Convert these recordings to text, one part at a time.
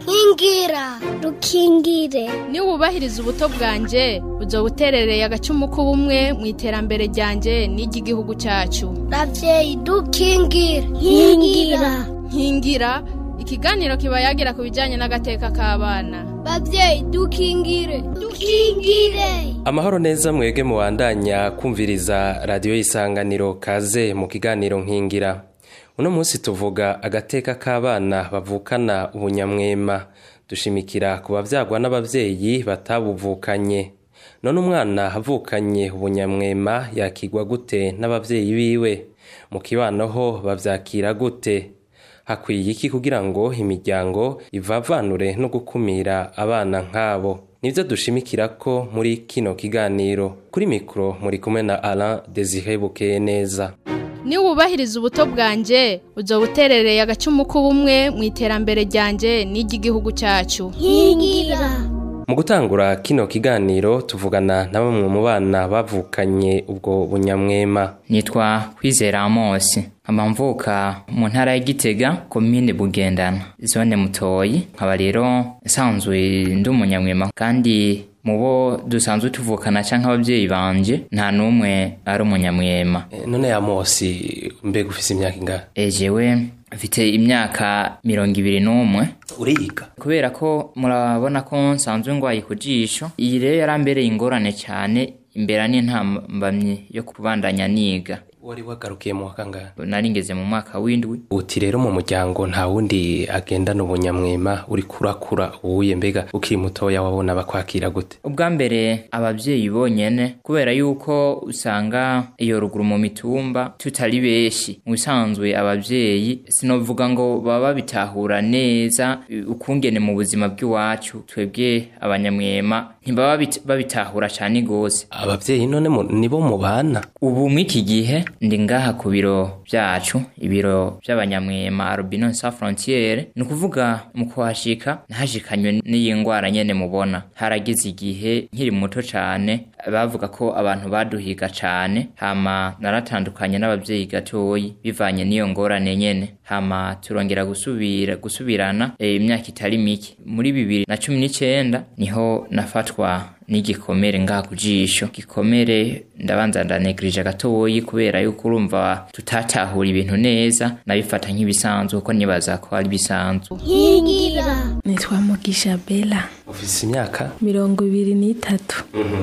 nkingira rukingire niwubahiriza ubuto bwanje uzoba uterereye agacumu k'ubumwe mu iterambere ryanje n'iry'igihugu cyacu ravyeyi dukingire nkingira nkingira ikiganiro kiba yagira ku bijyanye n'agateka k'abana bavyeyi dukingire dukingire amahoro neza mwege mubandanya kumviriza radiyo y'isanganiro kaze mu kiganiro nkingira uno munsi tuvuga agateka k'abana bavukana ubunyamwema dushimikira ku bavyagwa n'abavyeyi batabuvukanye none umwana avukanye ubunyamwema yakigwa gute n'abavyeyi biwe mu kibano ho bavyakira gute hakwiye iki kugira ngo imiryango ivavanure no gukumira abana nk'abo nibyo dushimikira ko muri kino kiganiro kuri mikoro muri kumwe na Alain Desire Bukeye neza niwubahiriza ubuto bwanje uzoba uterereye agacumu k'ubumwe mu iterambere ryanje n'iry'igihugu cyacu nkingira mu gutangura kino kiganiro tuvugana na bamwe mu bana bavukanye ubwo bunyamwema nitwa kwizera amosi nkaba mvuka mu ntara ya gitega komine bugendana zone mutoyi nkaba rero nsanzwe ndi umunyamwema kandi mu bo dusanzwe tuvukana cyangwa ababyeyi banje nta n'umwe ari umunyamwema E, none ya Mosi mbega ufise imyaka ingahe ejewe mfite imyaka mirongo ibiri n'umwe uriga kubera ko murabona ko nsanzwe ngwaye ku jisho iyi rero yarambereye ingorane cyane imbera n'intambamyi yo kubandanya niga wari wagarukiye mu wa kangahe nari ngeze mu mwaka w'indwi uti rero mu muryango nta wundi agendana ubunyamwema uri kurakura uwuye mbega ukiri mutoya wabona bakwakira gute ubwa mbere ababyeyi bonyene kubera yuko usanga iyo ruguru mu mitumba tutari benshi mu bisanzwe ababyeyi sinovuga ngo baba babitahura neza eh, ukungene mu buzima bw'iwacu twebwe abanyamwema ntibaba bit- babitahura cyane gose abavyeyi none mu- nibo mubana ubu mw'iki gihe ndi ngaha ku biro byacu ibiro by'abanyamwema albino sa frontiere ni ukuvuga mu kuhashika nahashikanywe n'iyi ngwara nyene mubona haragize igihe nkiri muto cane bavuga ko abantu baduhiga cane hama naratandukanye n'abavyeyi gatoyi bivanye n'iyo ngorane nyene hama turongera gusubira gusubirana eh, imyaka itari mike muri bibiri na cumi n'icenda niho nafatwa n'igikomere ngaha ku jisho gikomere ndabanza ndanegrije gatoyi kubera yuko urumva tutatahura ibintu neza nabifata nk'ibisanzwe kuko nibaza ko ari bisanzwe nkingira nitwa mugisha bela ufise imyaka mirongo ibiri n'itatu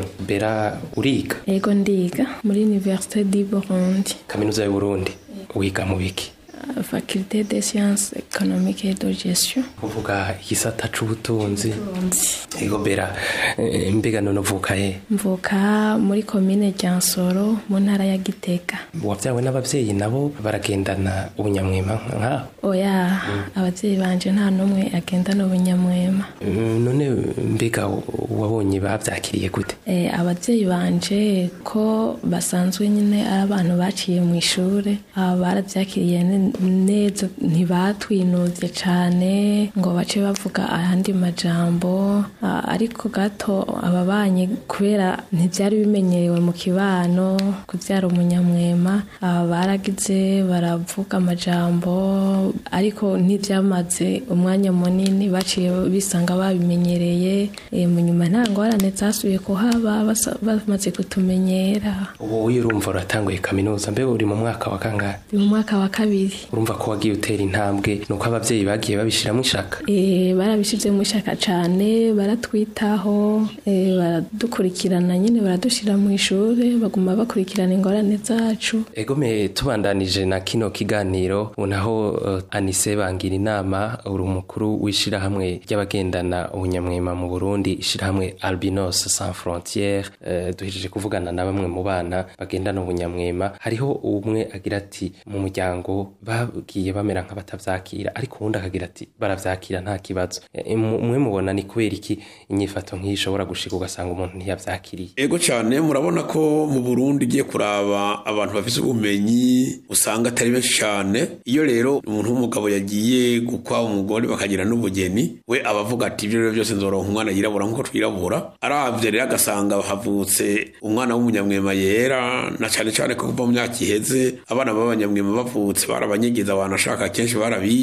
bera uriga ego ndiga muri université du burundi kaminuza y'uburundi wiga mu biki faculté des sciences économiques et de gestion uvuga igisata c'ubutunzi Burundi. ego bera eh, mbega none uvuka he mvuka muri komine ryansoro mu ntara ya gitega wavyawe n'abavyeyi nabo baragendana ubunyamwema nk'aho oya ababyeyi banje nta n'umwe agendana ubunyamwema Mm, none mbega wabonye bavyakiriye gute Eh, ababyeyi banje ko basanzwe nyine ari abantu baciye mu ishure aba barabyakiriye ne- neza ntibatwinuvye cane ngo bace bavuga ayandi majambo Ah, ariko gato ababanye kubera ntivyari bimenyerewe mu kibano kuvyara umunyamwema aba baragize baravuga amajambo ariko ntivyamaze umwanya munini baciye bisanga babimenyereye Eh, mu nyuma nta ngorane zasubiye kuhaba basa- bamaze kutumenyera ubu urumva uratanguye kaminuza mbega uri mu mwaka wa kangahe ni mu mwaka wa kabiri urumva ko wagiye utera intambwe nuko abavyeyi bagiye babishiramo ishaka Eh, barabishizemo ishaka cane baratwitaho eh, baradukurikirana nyine baradushira mu ishure baguma bakurikirana ingorane zacu egome tubandanije na kino kiganiro ubu naho uh, anise bangira inama uri umukuru w'ishirahamwe ry'abagendana ubunyamwema mu burundi ishirahamwe albinos sans frontiere uh, duhejeje kuvugana na bamwe mu bana bagendana ubunyamwema hariho umwe agira ati mu muryango bagiye bamera nk'abatavyakira ariko uwundi akagira ati baravyakira nta kibazo Eh, mu- mwe mubona ni kubera iki inyifato nk'iyi ishobora gushika ugasanga umuntu ntiyavyakiriye ego cyane murabona ko mu burundi ugiye kuraba abantu bafite ubumenyi usanga atari benshi cyane iyo rero umuntu w'umugabo yagiye gukwa umugore bakagira n'ubugeni we aba avuga ati ibyo rero byose nzoronka umwana yirabura nk'uko twirabura arabye rero agasanga havutse umwana w'umunyamwema yera na cyane cyane ko kuva mu myaka iheze abana b'abanyamwema bavutse barabanyegeza abantu ashaka kenshi barabica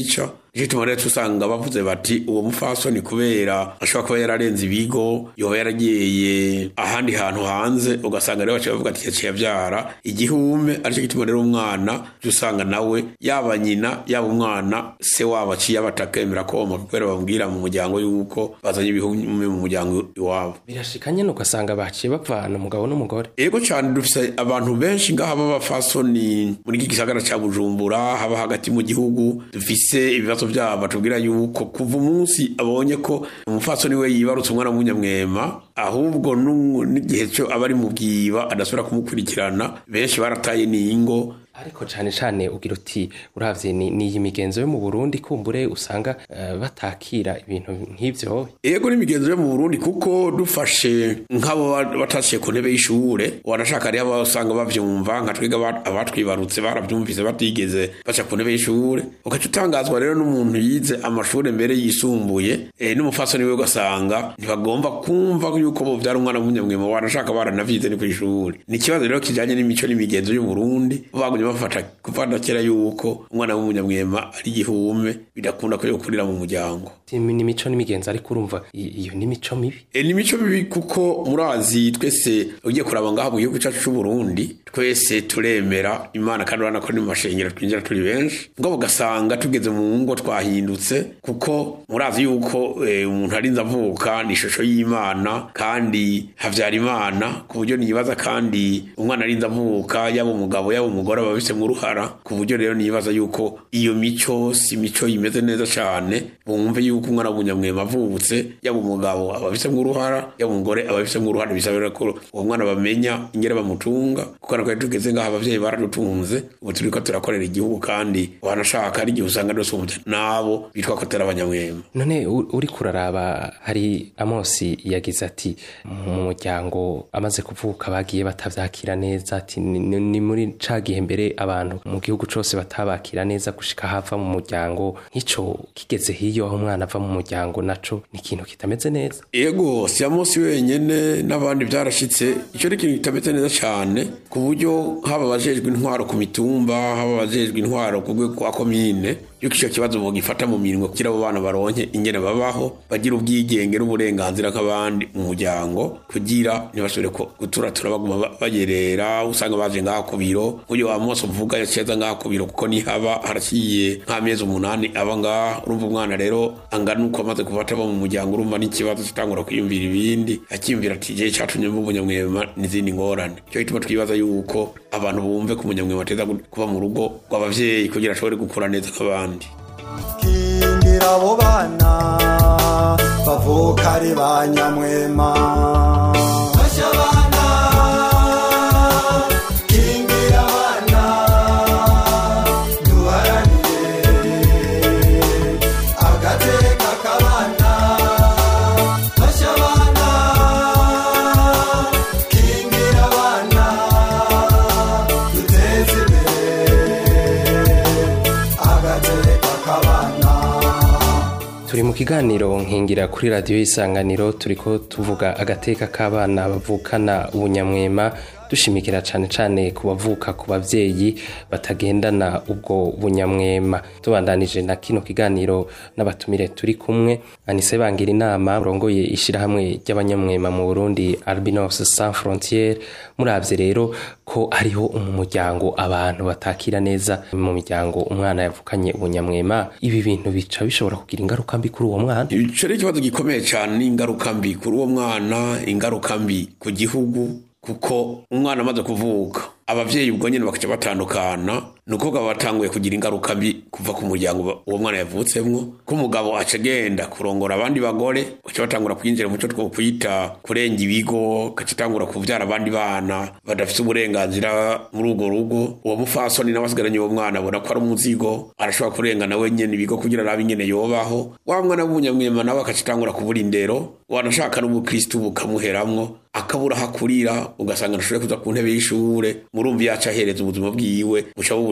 nicyo gituma rero usanga bavuze bati uwo mufasoni kubera ashobora kuba yararenze ibigo yoba yaragiye ahandi hantu hanze ugasanga rero baciye bavuga ati yaciye abyara igihume aricyo gituma rero umwana ujya usanga nawe yaba nyina yaba umwana se wabo aciye abatakemera koma kubera bamubwira mu muryango yuko bazanye ibihume mu muryango iwabo birashika nyene ugasanga baciye bavana umugabo n'umugore ego cyane dufise abantu benshi ngaha b'abafasoni muri iki gisagara ca bujumbura haba hagati mu gihugu dufise ibibazo vyabo batubwira yuko kuva umunsi abonye ko umufasoni we yibarutse umwana w'umunyamwema ahubwo n'u- n'igihe cyo aba ari mu bwiba adasubira kumukurikirana benshi barataye n'ingo ariko cane cane ugira uti uravye ni ni iyi migenzo yo mu Burundi kumbure usanga eh, batakira ibintu nk'ivyo ego n'imigenzo yo mu burundi kuko dufashe nk'abo ba- batashiye ku ntebe y'ishure wanashaka rero aba usanga bavyumva nka twiga aba- abatwibarutse baravyumvise batigeze baca ku ntebe y'ishure ugaca utangazwa rero n'umuntu yize amashure mbere yisumbuye eh, n'umufasoni we ugasanga ntibagomba kumva yuko bovyara umwana w'umunyamwema wanashaka baranavyize ni kw'ishure ni ikibazo rero kijanye n'imico n'imigenzo y'uburundi bagumye bafata kuvana kera yuko umwana w'umunyamwema ari igihume bidakunda ko yokurira mu muryango ni imico n'imigenzo ariko urumva i- iyo ni imico mibi E, ni imico mibi kuko murazi twese ugiye kuraba ngaha mu gihugu cyacu c'u Burundi twese turemera imana kandi urabona ko ni mu mashengero twinjira turi benshi ngo ugasanga tugeze mu ngo twahindutse kuko murazi yuko eh, umuntu arinze avuka ni ishusho y'imana kandi havyara imana ku buryo nibaza kandi umwana arinze avuka yaba umugabo yaba umugore aba abifitemo uruhara ku buryo rero nibaza yuko iyo mico si imico imeze neza cyane bumve yuko umwana w'umunyamwema avutse yaba umugabo aba abifitemo uruhara yaba umugore aba abifitemo uruhara bisabira ko uwo mwana bamenya ingere bamutunga kuko natwe tugeze ngaho abavyeyi baradutunze ubu turiko turakorera igihugu kandi wanashaka ari igihe usanga rwose umuvya nabo bitwa ko atari abanyamwema none u- uri kuraraba hari amosi yagize ati mu muryango amaze kuvuka bagiye batavyakira neza ati ni, ni- ni muri ca gihe mbere abantu mu gihugu cose batabakira neza gushika hava mu muryango nk'ico kigeze hiyo aho umwana ava mu muryango naco ni ikintu kitameze neza ego si amosi wenyene n'abandi byarashitse icyo ni ikintu kitameze neza cyane ku buryo haba abajejwe intwaro ku mitumba haba abajejwe intwaro ku rwego rwa komine yuko icyo kibazo bogifata mu mirimo kugira abo bana baronke ingene babaho bagira ubwigenge n'uburenganzira nk'abandi mu muryango kugira ntibasubire ko guturatura baguma ba- bayerera usanga baje ngaha ku biro uyu wa mose uvuga yaceza ngaha ku biro kuko nihaba haraciye nk'amezi umunani aba ngaha urumva umwana rero angana uko amaze gufata abo mu muryango urumva n'ikibazo kitangura kwiyumvira ibindi akiyumvira ati igihe catumye mba umunyamwema n'izindi ngorane cyo gituma twibaza yuko abantu bumve ko umunyamwema ateza kuba mu rugo rw'abavyeyi kugira ashobore gukura neza nk'abandi kingira abo bana bavuka ari ba nyamwema Fasha abana kingira abana duharanire agateka k'abana Fasha abana kingira abana duteze imbere agateka k'abana turi mu kiganiro nkingira kuri radiyo y'isanganiro turiko tuvuga agateka k'abana bavukana ubunyamwema dushimikira cane cane ku bavuka ku bavyeyi batagendana ubwo bunyamwema tubandanije na kino kiganiro n'abatumire turi kumwe anise bangira inama urongoye ishirahamwe ry'abanyamwema mu Burundi Albinos Sans Frontières muravye rero ko hariho mu muryango abantu batakira neza mu miryango umwana yavukanye ubunyamwema ibi bintu bica bishobora kugira ingaruka mbi kuri uwo mwana ico ni ikibazo gikomeye cyane n'ingaruka mbi kuri uwo mwana ingaruka mbi ku gihugu kuko umwana amaze kuvuka abavyeyi ubwo nyene bakaca batandukana ni ukuvuga batanguye kugira ingaruka mbi kuva ku muryango ba- uwo mwana yavutsemwo ko umugabo aca agenda kurongora abandi bagore baca batangura kwinjira mu cyo twokwita kurenga ibigo gaca atangura kuvyara abandi bana badafise uburenganzira muri urwo rugo uwo mufasoni nawe asigaranye uwo mwana abona ko ari umuzigo arashobora kurengana wenyene ibigo kugira arabe ingene yobaho wa mwana w'umunyamwema nawe agaca atangura kubura indero wanashaka n'ubukristu bukamuheramwo akabura aho akurira ugasanga ntashobore kuza ku ntebe y'ishure murumva yaca ahereza ubuzima bwiwe buca bubura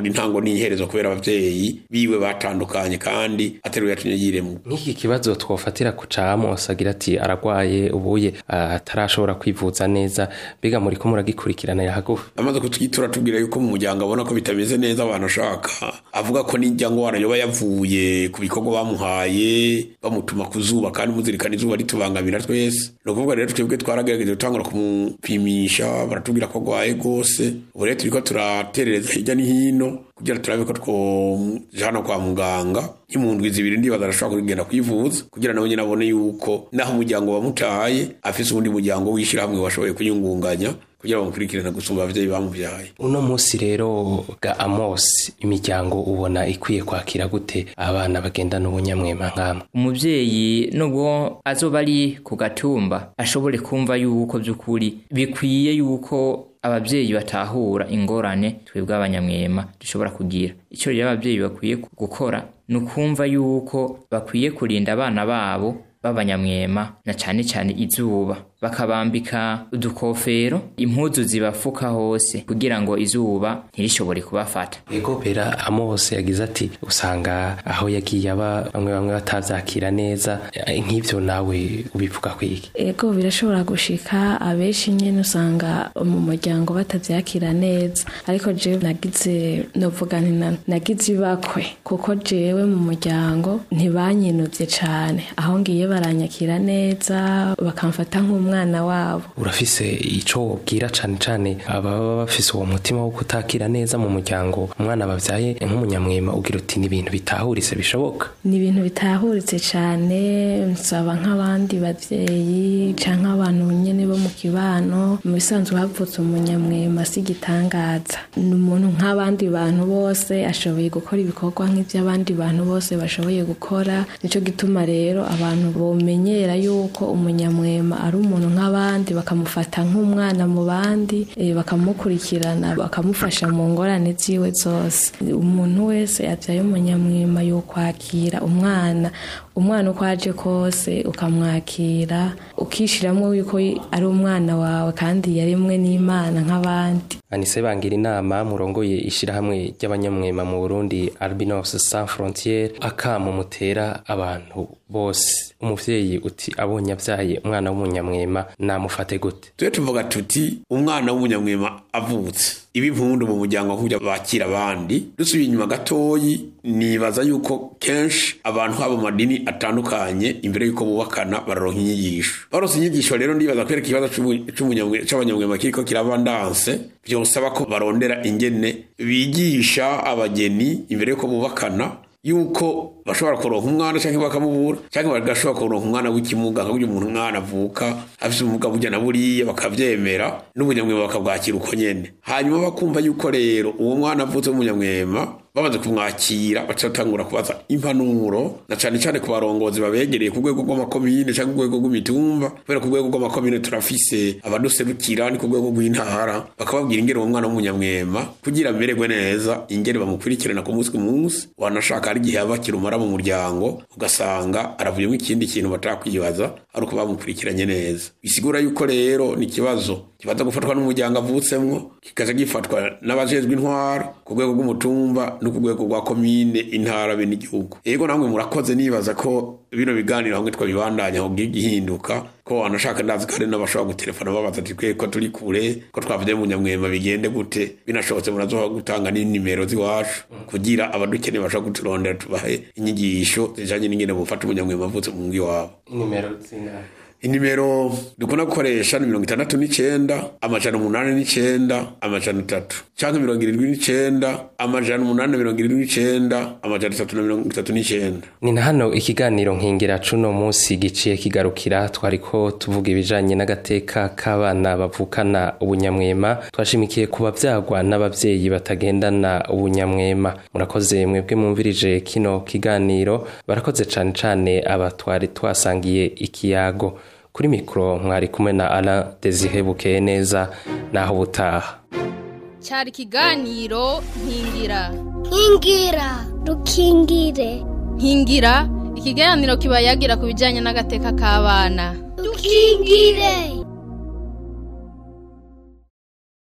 akabona intango n'iherezo kubera abavyeyi biwe batandukanye kandi ateruye yatumye yiremwa nk'iki kibazo twofatira ku ca Amos agira ati aragwaye ubuye ah, atarashobora kwivuza neza mbega muriko muragikurikiranira hagufi amaze kutwitura tubwira yuko mu muryango abona ko bitameze neza abantu ashaka avuga ko n'ijya ngwara yoba yavuye ku bikorwa bamuhaye bamutuma ku zuba kandi muzirikana izuba ritubangamira twese ni ukuvuga rero twebwe twaragerageje gutangura kumupimisha baratubwira ko agwaye rwose ubu rero turiko turaterereza hirya no hino kugira turabe ko twojana kwa muganga nk'imundwi zibiri ndibaza arashobora kugenda kwivuza kugira nawe nyine abone yuko naho umuryango wamutaye afise uwundi muryango w'ishirahamwe washoboye kuyungunganya kugira bamukurikirane gusumba abavyeyi bamuvyaye uno munsi rero ga Amos imiryango ubona ikwiye kwakira gute abana bagendana ubunyamwema nk'amwe umuvyeyi nubwo azoba ari ku gatumba ashobore kumva yuko by'ukuri bikwiye yuko abavyeyi batahura ingorane twebwe abanyamwema dushobora kugira icyo rero abavyeyi bakwiye gukora ni ukumva yuko bakwiye kurinda abana babo b'abanyamwema na cane cane izuba bakabambika udukofero impuzu zibafuka hose kugira ngo izuba ntirishobore kubafata ego bera Amos yagize ati usanga aho yagiye aba bamwe bamwe batavyakira neza eh, nk'ivyo nawe ubivuga kwiki ego birashobora gushika abenshi nyene usanga mu muryango batavyakira neza ariko jewe nagize novuga nti na- nagize ibakwe kuko jewe mu muryango ntibanyinuvye cane aho ngiye baranyakira neza bakamfata nk'umwana wabo urafise ico wobwira cane cane ababa bafise uwo mutima wo kutakira neza mu muryango umwana bavyaye nk'umunyamwema ugira uti ni ibintu bitahuritse bishoboka ni ibintu bitahuritse cyane nsaba nk'abandi bavyeyi canke abantu nyene bo mu kibano mu bisanzwe havutse umunyamwema si igitangaza ni umuntu nk'abandi bantu bose ashoboye gukora ibikorwa nk'ivy'abandi bantu bose bashoboye gukora nico gituma rero abantu bomenyera yuko umunyamwema ari umuntu nk'abandi bakamufata nk'umwana mu bandi eh, bakamukurikirana bakamufasha mu ngorane ziwe zose umuntu wese yavyaye umunyamwima yo kwakira umwana umwana uko aje kose ukamwakira ukishiramwo yuko ari umwana wawe kandi yaremwe n'imana nk'abandi anise bangira inama murongoye ishirahamwe ry'abanyamwema mu Burundi Albinos Sans Frontières akamo mutera abantu bose umuvyeyi uti abonye avyaye umwana w'umunyamwema namufate gute tujye tuvuga tuti umwana w'umunyamwema avutse iba impundu mu muryango nk'uburyo bakira abandi dusubiye inyuma gatoyi nibaza yuko kenshi abantu haba mu madini atandukanye imbere y'uko bubakana bararonka inyigisho baronse inyigisho rero ndibaza kwereka ikibazo c'ubu- c'umunyamwe- c'abanyamwema kiriko kirabandanse vyosaba ko barondera ingene bigisha abageni imbere y'uko bubakana yuko bashobora kuronka umwana cyangwa bakamubura cyangwa bagashobora kuronka umwana w'ikimuga nka burya umuntu umwana avuka afite ubumuga burya na buriya bakavyemera n'umunyamwema bakabwakira uko nyene hanyuma bakumva yuko rero uwo mwana avutse w'umunyamwema bamaze kumwakira bacatangura kubaza impanuro na cane cane ku barongozi babegereye ku rwego rw'amakomine cyangwa ku rwego rw'imitumba kubera ku rwego rw'amakomine turafise abaduserukira ni ku rwego rw'intara bakababwira ingene uwo mwana w'umunyamwema kugira amererwe neza ingene bamukurikirana ku munsi ku munsi wanashaka hari igihe aba kirumara mu muryango ugasanga aravuyemo ikindi kintu batakwibaza ari uko bamukurikiranye neza bisigura yuko rero ni ikibazo kibaza gufatwa n'umuryango avutsemwo kikaza gifatwa n'abajejwe intwara ku rwego rw'umutumba no ku rwego rwa komine intara be n'igihugu yego namwe murakoze nibaza ko bino biganiro hamwe twabibandanya aho gihinduka ko wanashaka ndazi ko hari n'abashobora gutelefona babaza ati twe ko turi kure ko twavuye mu nyamwema bigende gute binashobotse murazoha gutanga n'inimero z'iwacu kugira abadukeneye bashobora kuturondera tubahe inyigisho zijanye n'ingene bufata umunyamwema avutse mu ngi wabo nimero z'inama inimero dukunda gukoresha ni mirongo itandatu n'icenda amajana umunani n'icenda amajana atatu canke mirongo irindwi n'icenda amajana umunani na mirongo irindwi n'icenda amajana atatu na mirongo itatu n'icenda ni na hano ikiganiro nkingira cuno munsi giciye kigarukira twariko tuvuga ibijanye n'agateka k'abana bavukana ubunyamwema twashimikiye ku bavyagwa n'abavyeyi batagendana ubunyamwema murakoze mwebwe mwumvirije kino kiganiro barakoze cane cane aba twari twasangiye ikiyago kuri mikoro mwari kumwe na Alain Desire Bukeye neza naho butaha cyari ikiganiro nkingira nkingira dukingire nkingira ikiganiro kiba yagira ku bijyanye n'agateka k'abana dukingire